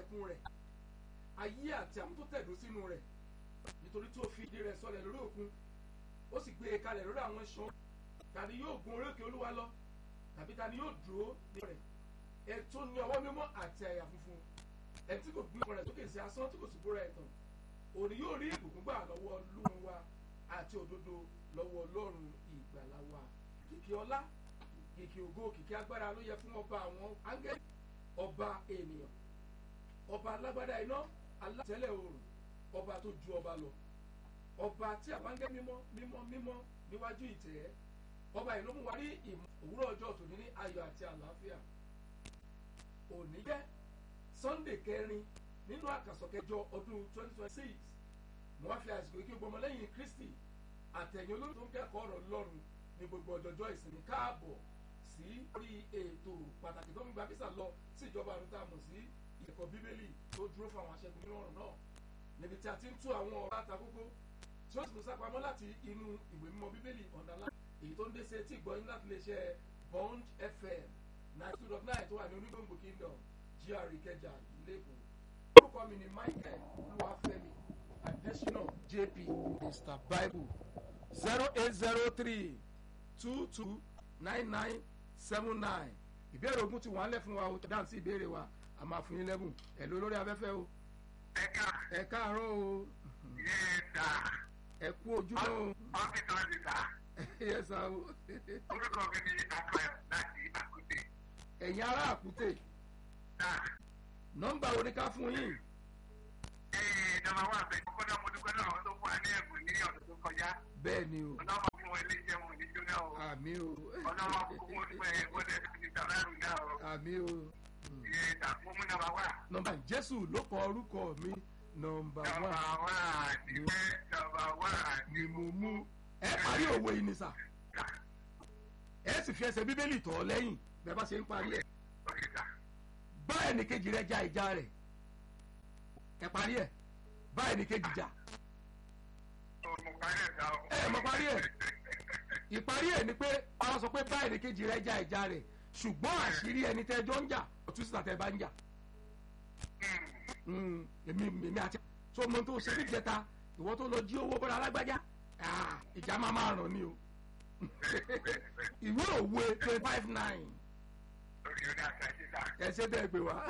ẹ̀kún rẹ̀ ayé àti àwọn tó tẹ̀dó sínú rẹ̀ nítorí tó fi ìdí rẹ̀ sọlẹ̀ lórí òkun ó sì gbé e kalẹ̀ lórí àwọn iṣan tàbí yóò gun orí òkè olúwa lọ tàbí tani yóò dúró ní rẹ̀ ẹ tó ní ọwọ́ mímọ́ àti àyà funfun ẹ tí kò gbé ọkọ rẹ̀ sókè sí asán tí kò sì bóra ẹ̀tàn òní yóò rí ìbùkún gbà lọ́wọ́ Ọlọ́run wa àti òdodo lọ́wọ́ Ọlọ́run ìgbàlà wa kìkì ọlá kìkì ògo kìkì agbára ló yẹ fún ọba àwọn áńgẹ́lì ọba ènìyàn ọba alágbádá iná alátẹ́lẹ̀ oòrùn ọba tó ju ọba lọ ọba tí àwọn áńgẹ́lì mímọ́ mímọ́ mímọ́ níwájú ìtẹ́ ọba yìí ló mú wa rí ìmọ̀ òwúrọ̀ ọjọ́ tòní ní ayọ̀ àti àlàáfíà òní jẹ́ Sunday kẹrin nínú àkàsọ̀ kẹjọ ọdún twenty twenty six mo wá fi àsìkò ike gbọmọlẹ́yìn Kristi àtẹ̀yìn olórí tó ń kẹ́kọ̀ọ́ ọ̀rọ̀ Ọlọ́run ní gbogbo ọjọ́jọ́ ìsinmi káàbọ̀ sí orí ètò pàtàkì tó ń gba físà lọ sí ìjọba àrùn tá a mọ̀ sí ẹ̀kọ́ bíbélì tó dúró fún àwọn aṣẹ́gun nínú ọ̀rọ̀ náà níbi tí a ti ń tú àwọn ọ̀rọ̀ àtàkókò tí ó sì tún sápamọ́ láti inú ìwé mímọ́ bíbélì ọ̀dàlá èyí tó ń dé sí etí ìgbọ́yìn láti lè ṣe Bond FM nine two dot nine tó wà ní onígbòǹgbò kingdom GRA Ìkẹjà lẹ́kọ̀ọ́ orúkọ mi ni Michael Olúwafẹ́mi Adésínà JP Mr Bible zero eight zero three two two nine nine seven nine ìbéèrè ogun ti wà ń lẹ̀ fún wa o dáhùn sí ìbéèrè wa a máa fún yín lẹ́bùn ẹ̀ ló lórí afẹ́fẹ́ o ẹ̀ka ẹ káàárọ̀ o yéèdà ẹ kú ojúmọ́ o ọ́fíìsì ọ̀sìtà yẹ sá o orúkọ mi ni akọ̀yọ̀ láti àkúté. ẹ̀yin ará àkútè náà nọ́mbà wo ni ká fún yín ee nọ́mbà wà bẹ́ẹ̀ kọ́kọ́ náà mo dúpẹ́ náà àwọn tó fún wa ní ẹ̀bùn ní ọ̀dọ̀ tó kọjá bẹ́ẹ̀ ni o ọlọ́mọ fún wọn ilé iṣẹ́ wọn ní jóná o àmì o ọlọ́mọ fún wọn dúpẹ́ wọlé ti tàbárù náà o àmì o yéèdà fún mi nọ́mbà wà. nọ́mbà Jésù ló kọ orúkọ mi nọ́mbà nọ́mbà wà wà níbẹ̀ nọ́mbà wà ni mo mú ẹ parí òwe yìí ni sà ẹ sì fi ẹsẹ̀ bíbélì tọ̀ ọ́ lẹ́yìn bẹ́ẹ̀ bá ṣe ń parí ẹ̀ ọ̀sìtà. bá ẹnìkejì rẹ ja ìjà rẹ̀ ẹ parí ẹ̀ bá ẹnìkejì jà mo parí ẹ̀ dá o. ẹ mọ parí ẹ̀ ìparí ẹ̀ ni pé ọ̀rọ̀ sọ pé bá ẹnìkejì rẹ ja ìjà rẹ̀ ṣùgbọ́n àṣírí ẹni tẹ́ jọ ń jà ọ̀tún síta tẹ́ bá ń jà Mm, èmi èmi àti tó mọ tó ṣe níjẹta ìwọ tó lọ jí owó bọ́dà alágbájá ah, ìjà máa máa ràn ní o ìwé òwe twenty five nine lórí ọ̀dà àtàjìdá. ẹ ṣe bẹ́ẹ̀ gbé wá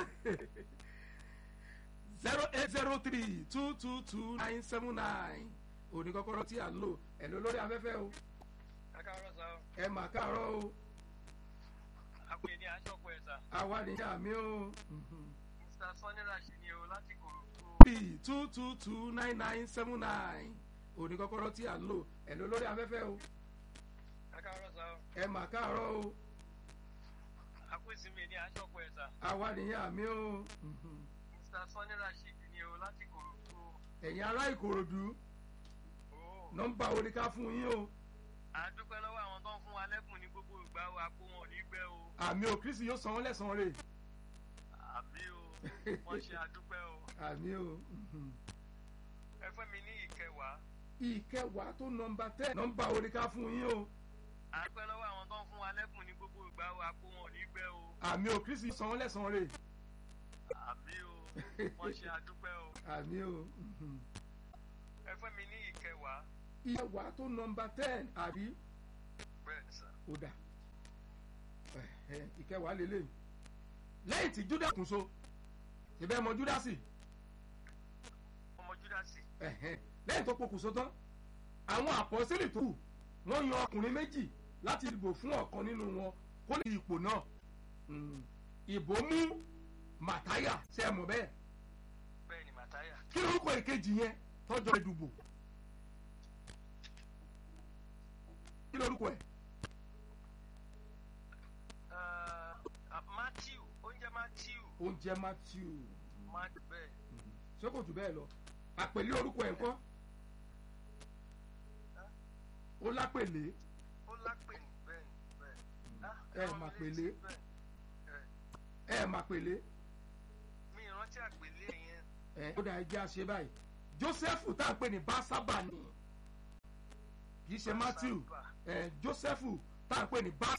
zero eight zero three two two two nine seven nine òní kọ́kọ́rọ́ tí à ń lò ẹ̀ ló lórí afẹ́fẹ́ o ẹ káàárọ̀ sá o ẹ mà káàárọ̀ o àpè ní aṣọ́kù ẹ̀ sá àwa nìyá mi o mr sanni rashi ni o láti kòròdú three two two two nine nine seven nine òní kọ́kọ́rọ́ tí à ń lò ẹ̀ ló lórí afẹ́fẹ́ o ẹ káàárọ̀ sá o ẹ mà káàárọ̀ o àpè ìsinmi ní aṣọ́kù ẹ̀ sá àwa nìyá mi o mr sanni rashi ni o láti kòròdú ẹ̀yin ará ìkòròdú o nọ́mbà wo ni ká fún yín o à ń dúpẹ́ lọ́wọ́ àwọn tó ń fún wa lẹ́kùn ní gbogbo ìgbà wa kó wọn ò ní gbẹ́ o àmì ò kristi yóò san wọ́n lẹ́san rẹ̀ àbí o wọ́n ṣe àdúpẹ́ o àmì o ẹ fẹ́ mi ní ìkẹwàá ìkẹwàá tó nọ́mbà tẹ nọ́mbà wo ni ká fún yín o à ń dúpẹ́ lọ́wọ́ àwọn tó ń fún wa lẹ́kùn ní gbogbo ìgbà wa kó wọn ò ní gbẹ́ o àmì ò kristi yóò san wọ́n lẹ́san rẹ̀ àbí o wọ́n ṣe àdúpẹ́ o àmì o ẹ fẹ́ mi ní ìkẹwàá ìkẹwàá tó nọ́mbà ten àbí bẹ́ẹ̀ ni sá ó dà Ẹ̀hẹ̀, ìkẹwàá lélẹ̀ lẹ́yìn tí judas kún so ìbẹ́ mọ judasi ọmọ júdásì ẹ̀hẹ̀, lẹ́yìn tó pokùnso tán àwọn àpọ́sílì tó kù wọ́n yan ọkùnrin méjì láti dìbò fún ọ̀kan nínú wọn kó lè di ipò náà Mm, ìbò mú màtáyà ṣe é mọ̀ bẹ́ẹ̀ bẹ́ẹ̀ ni màtáyà kí lórúkọ ìkejì yẹn tọ́jọ́ ìdìbò kí lórúkọ ẹ̀ Uh, matthew oúnjẹ matthew oúnjẹ matthew mat bẹ́ẹ̀ ṣé kò jù bẹ́ẹ̀ lọ àpèlé orúkọ ẹ̀ ńkọ́ ó lápèlé ó lápè ní bẹ́ẹ̀ ni bẹ́ẹ̀ Ah, ẹ rán mi mà létí pèlé. bẹ́ẹ̀. ẹ mà pèlé mi ìrántí àpèlé yẹn ẹ ó dà ẹjẹ́ àṣẹ báyìí joseph tá à ń pè ní básábà ni kì í ṣe matthew ẹ joseph tá à ń pè ní bá